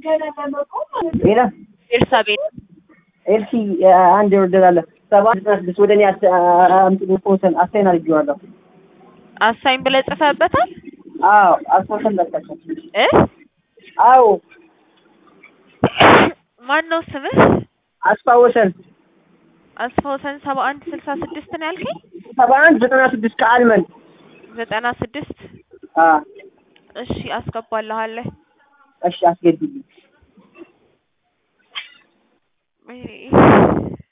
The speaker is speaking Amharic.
ሌላ ኤልሳቤጥ ኤልሲ አንድ ይወርደላለ ሰባት ዘጠና ስድስት ወደ እኔ አስ- አምጥኝ ፎቶን አሳይን አድርጌዋለሁ። አሳይን ብለህ ጽፈህበታል አዎ አስፎተን ላካቸው። እ አዎ ማን ነው ስምህ? አስፋወሰን አስፋውሰን ሰባ አንድ ስልሳ ስድስት ነው ያልከኝ? ሰባ አንድ ዘጠና ስድስት ከአልመን ዘጠና ስድስት አ እሺ አስገባልሃለሁ። እሺ አስገድልኝ። ወይኔ